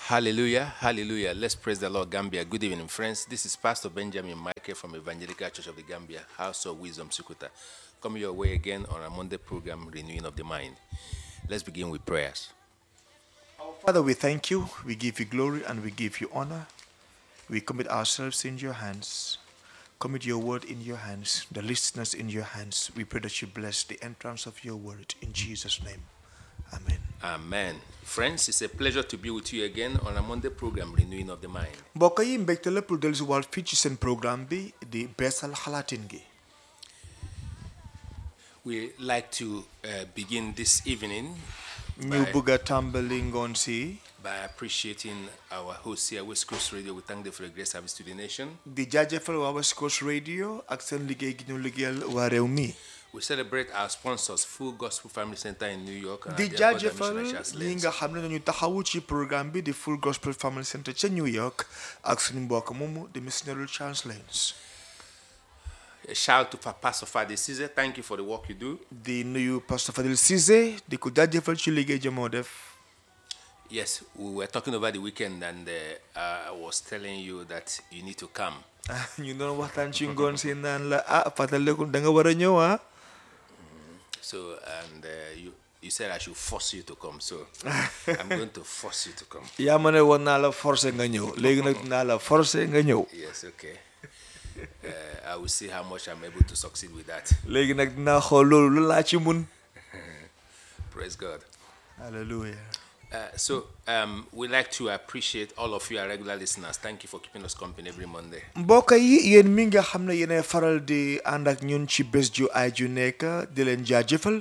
Hallelujah, hallelujah. Let's praise the Lord, Gambia. Good evening, friends. This is Pastor Benjamin Michael from Evangelical Church of the Gambia, House of Wisdom, Sukuta. Coming your way again on our Monday program, Renewing of the Mind. Let's begin with prayers. Father, we thank you, we give you glory, and we give you honor. We commit ourselves in your hands. Commit your word in your hands, the listeners in your hands. We pray that you bless the entrance of your word in Jesus' name. Amen. Amen. Friends, it's a pleasure to be with you again on our Monday program, Renewing of the Mind. mbokk yi mbégte la pour dellu si waat fii ci seen programme bi di beesal xalaatin gi We like to uh, begin this evening ñu by, bëgg a tàmbali ngoon si by appreciating our host here, West Coast Radio. We thank them for the great service to the nation. di jaajëfal waa West Coast Radio ak seen liggéey gi ñu liggéeyal waa réew mi We celebrate our sponsors, Full Gospel Family Center in New York. and di our dear brother jaajëfal missionary Charles ñi Lenz. nga xam ne nañu taxawu ci programme bi di Full Gospel Family Center ca New York ak suñu mbokk moomu di missionary Charles Lenz A shout out to Pa- Pastor Fadi Caesar. Thank you for the work you do. di nuyu Pastor Fadil Cissé di ko jaajëfal ci liggéey jamoo def Yes, we were talking over the weekend, and uh, I was telling you that you need to come. ñu doon waxtaan ci ngoon si naan la ah fàttaliku da nga war a ñëw ah So, and uh, you you said I should force you to come. So, I'm going to force you to come. yaa ma ne woon naa la forcé nga ñëw léegi nag dinaa la forcé nga ñëw Yes, okay. Uh, I will see how much I'm able to succeed with that. léegi nag dinaa xool loolu lu laa ci mun Praise God. hallelujah Uh, so, um, we like to appreciate all of you, our regular listeners. Thank you for keeping us company every Monday. mbokk yi yéen mi nga xam ne yéenay faral di ànd ak ñun ci bés ju ay ju nekk di leen jaajëfal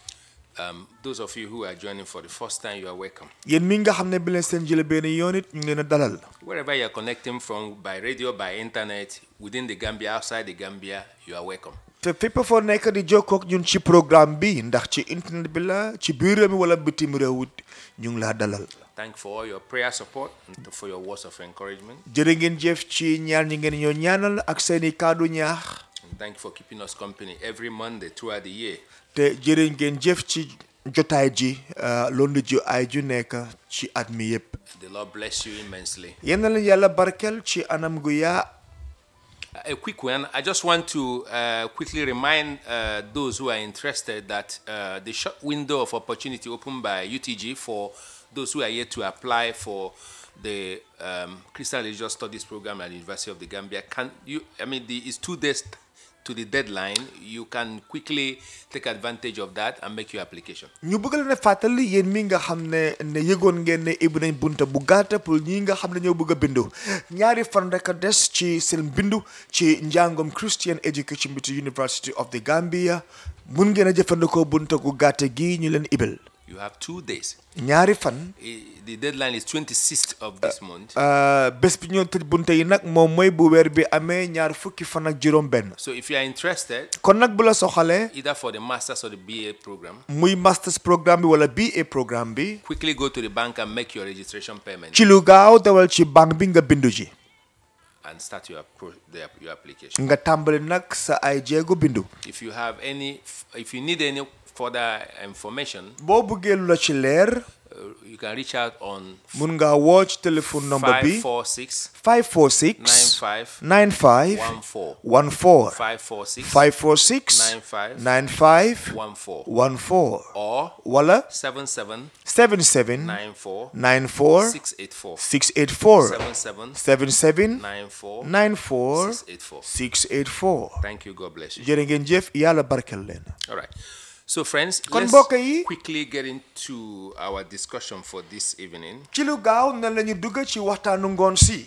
Um, those of you who are joining for the first time, you are welcome. yéen mi nga xam ne bi leen seen jële benn yoon it ñu ngi leen a dalal Wherever you are connecting from, by radio, by internet, within the Gambia, outside the Gambia, you are welcome. te fépp foo nekk di jokkook ñun ci programme bi ndax ci internet bi la ci biir réew mi wala bitim réew it ñu ngi laa dalal Thank you for all your prayer support and for your words of encouragement. jërë ngeen jëf ci ñaar ñi ngeen ñoo ñaanal ak seeni kàddu ñaax And thank you for keeping us company every Monday throughout the year. te jërë ngeen jëf ci jotaay ji loolu ji ay ju nekk ci at mi yépp The Lord bless you immensely. yéen na leen yàlla barkel ci anam gu yaa A quick one. I just want to uh, quickly remind uh, those who are interested that uh, the short window of opportunity opened by UTG for those who are yet to apply for the um, Christian Religious Studies program at the University of the Gambia. Can you? I mean, the, it's two days to the deadline. You can quickly take advantage of that and make your application. ñu bëgg leen a fàttali yéen mi nga xam ne ne yëgoon ngeen ne ibbi nañ bunta bu gàtta pour ñi nga xam ne ñoo bëgg a bindu ñaari fan rek a des ci seen bindu ci njàngom Christian Education bi ci University of the Gambia mun ngeen a jëfandikoo bunta gu gàtta gi ñu leen ibil You have two days. ñaari fan I- The deadline is 26th of this month. euh, bés bi ñoo tëj bunta yi nag moom mooy bu weer bi amee ñaar fukki fan ak juróom benn So if you are interested, kon nag bu la soxalee either for the master's or the BA program, muy masters programme bi wala BA programme bi quickly go to the bank and make your registration payment ci lu gaaw dawal ci banque bi nga bindu ji and start your pro- the, your application. nga tàmbali nag sa ay jéego bindu If you have any, f- if you need any further information, boo bëggee lu la ci leer uh, you can reach out on mun ngaa woo ci téléphone number bi 546 546 95 95 14 14 546 546 95 95 14 14 or wala 77 77 94 94 684 684 77 77 94 94 684. 684 Thank you. God bless you. jërë ngeen jëf yàlla barkel leen All right. So, friends, Kon let's mbokk yi- quickly get into our discussion for this evening. ci lu gaaw na la ñu dugg ci waxtaanu ngoon si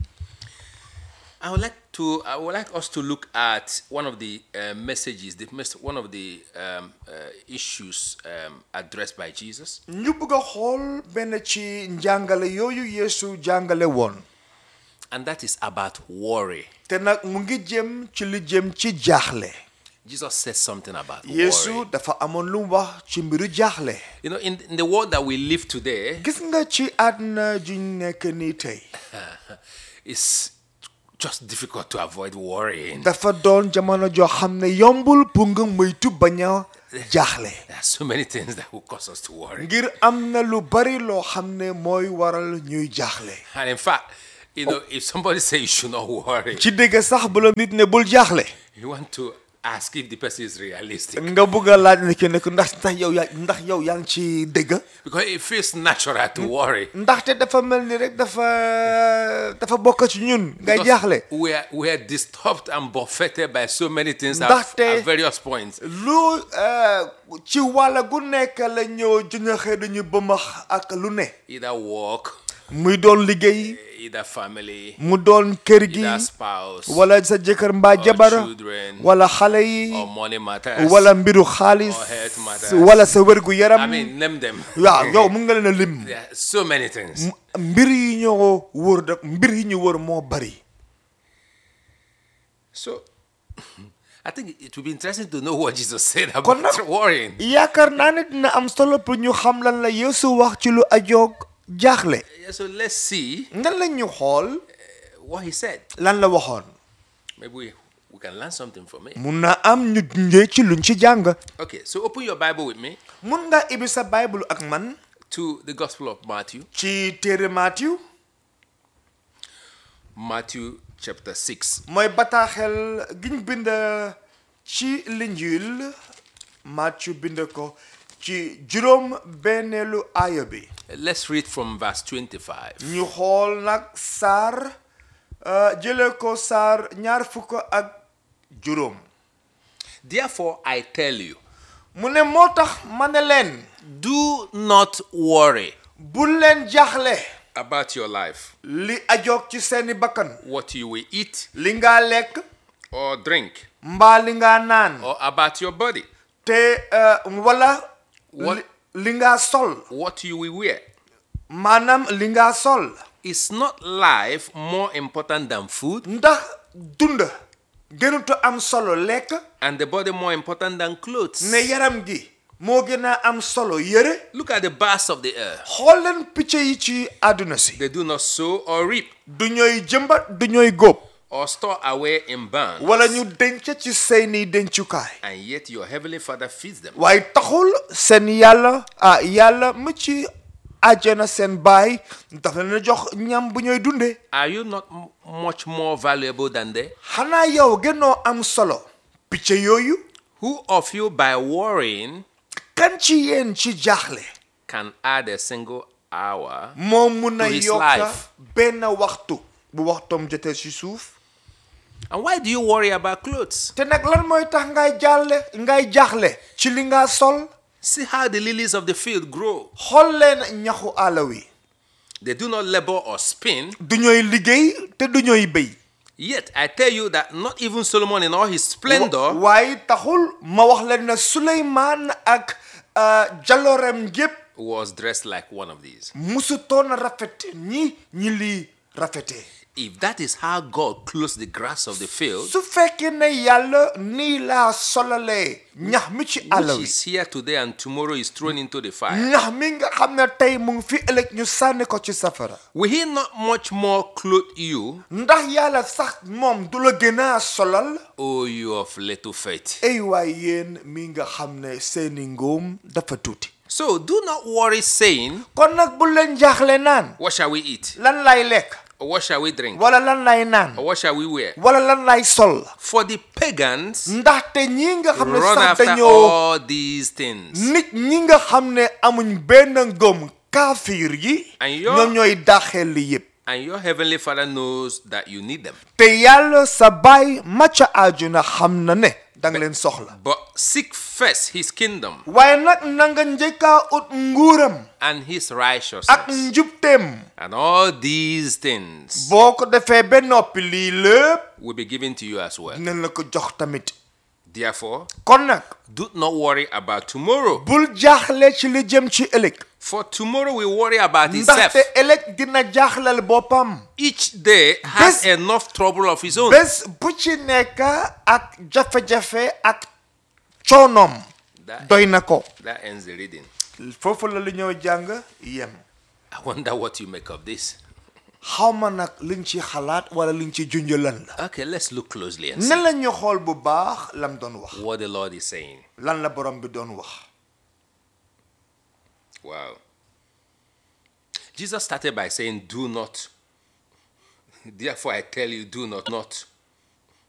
I would like to. I would like us to look at one of the uh, messages, the mes- one of the um, uh, issues um, addressed by Jesus, ñu bëgg a xool benn ci njàngale yooyu yeesu jàngale woon and that is about worry. te nag mu ngi jëm ci li jëm ci jaaxle Jesus says something about yeesu worry. dafa amoon lu mu wax ci mbiru jaaxle You know, in, in the world that we live today, gis nga ci àdduna juñ nekk nii tey it's just difficult to avoid worrying. dafa doon jamono joo xam ne yombul pour nga moytu bañ a jaaxle There are so many things that will cause us to worry. ngir am na lu bari loo xam ne mooy waral ñuy jaaxle And in fact, you know, if somebody says you should not worry, ci dégg sax bu la nit ne bul jaaxle you want to ask if the person is realistic. nga bëgg a laaj ne ki ne ko ndax ndax yow yaa ndax yow yaa ngi ci dégg Because it feels natural to worry. ndaxte dafa mel ni rek dafa dafa bokk ci ñun ngay Because jaaxle We are, we are disturbed and buffeted by so many things at, Ndaxte- at various points. lu eh, ci wàlla gu nekk la ñëw jëñaxee dañu bëmax ak lu ne Either work, muy doon liggéey either family, mu doon kër gi either spouse, wala sa jëkkër mbaa jabar children, wala xale yi or money matters. wala mbiru xaalis or health matters. wala sa wérgu I yaram mean, name them. waaw yow mun nga leen a lim There are so many things. mbir yi ñoo wër da mbir yi ñu wër moo bari So, I think it would be interesting to know what Jesus said Kon about nag- worrying. yaakaar naa ne dina am solo pour ñu xam lan la Yeesu wax ci lu ajoog jaaxle Yeah, so let's see nan la ñu xool what he said. lan la waxoon Maybe we, we can learn something from it. mun na am ñu njee ci luñ ci jàng Okay, so open your Bible with me mun nga ibi sa bible ak man to the Gospel of Matthew, ci téere Matthieu Matthew chapter 6. mooy bataaxel giñ bind ci linjil Matthieu bind ko ci juróom benneelu aaya bi Let's read from verse 25. ñu xool nag saar euh, jële ko saar ñaar fukk ak juróom Therefore, I tell you, mu ne moo tax ma ne leen do not worry bu leen jaaxle about your life, li ajoog ci seeni bakkan what you will eat li nga lekk or drink, mbaa li nga naan or about your body, te euh, wala What- li, li nga sol what you will wear. maanaam li nga sol Is not life more important than food, ndax dund gënuta am solo lekk and the body more important than clothes? ne yaram gi moo gën a am solo yëre Look at the birds of the air. xool leen picc yi ci àdduna si They do not sow or reap du ñooy jëmbat du ñooy góob or store away in barns, wala ñu denc ci seeni dencukaay and yet your heavenly Father feeds them. waaye taxul seen yàlla ah yàlla mu ci àjjana seen baay dafa leen a jox ñam bu ñooy dunde Are you not m- much more valuable than they? xanaa yow gënoo am solo picc yooyu Who of you, by worrying, kan ci yéen ci jaaxle can add a single hour? moo mun a To his yokka life. benn waxtu bu waxtoom jotee ci suuf And why do you worry about clothes? te nag lan mooy tax ngay jàlle ngay jaaxle ci li nga sol See how the lilies of the field grow. xool leen ñaxu àll wi They do not labor or spin. du ñooy liggéey te du ñooy béy Yet I tell you that not even Solomon in all his splendor waaye taxul ma wax leen ne Suleymaan ak uh, jaloorem yépp was dressed like one of these. musutoon a rafet ñi ñi lii rafetee If that is how God clothes the grass of the field, su fekkee ne yàlla nii laa solalee ñax mi ci àll which wi is here today and tomorrow is thrown into the fire, ñax mi nga xam ne tey mu ngi fi ëllëg ñu sànni ko ci safara will He not much more clothe you, ndax yàlla sax moom du la gën a solal O you of little faith? ay waay yéen mi nga xam ne seeni ngóom dafa tuuti So do not worry, saying, kon nag bu leen jaaxle naan What shall we eat? lan lay lekk Or what shall we drink? wala lan lay naan Or what shall we wear? wala lan lay sol For the pagans ndaxte ñi nga xam ne run sax after dañoo all these things. nit ñi nga xam ne amuñ benn ngëm kaafiir yi And your- ñoom ñooy daxel li yépp And your heavenly Father knows that you need them. te yàlla sa baay macca àjjuna xam na ne danga leen soxla But seek first his kingdom waaye nag na nga njëkkaa ut nguuram and his ak righteousness. njubteem And all these things boo ko defee ba noppi lii lépp will be given to you as well. dinañ la ko jox tamit Therefore, kon nag do not worry about tomorrow. bul jaaxle ci li jëm ci ëllëg For tomorrow will worry about itself. ndaxte ëllëg dina jaaxlal boppam Each day has Bes- enough trouble of his own. bés bu ci nekk ak jafe-jafe ak coonoom That, doy na ko that ends the reading. foofu la lu ñëw jàng yem I wonder what you make of this. xaw ma nag liñ ci xalaat wala liñ ci junj lan la Okay, let's look closely and see nan la ñu xool bu baax lam doon wax what the Lord is saying. lan la borom bi doon wax Wow. Jesus started by saying, Do not. Therefore, I tell you, do not, not.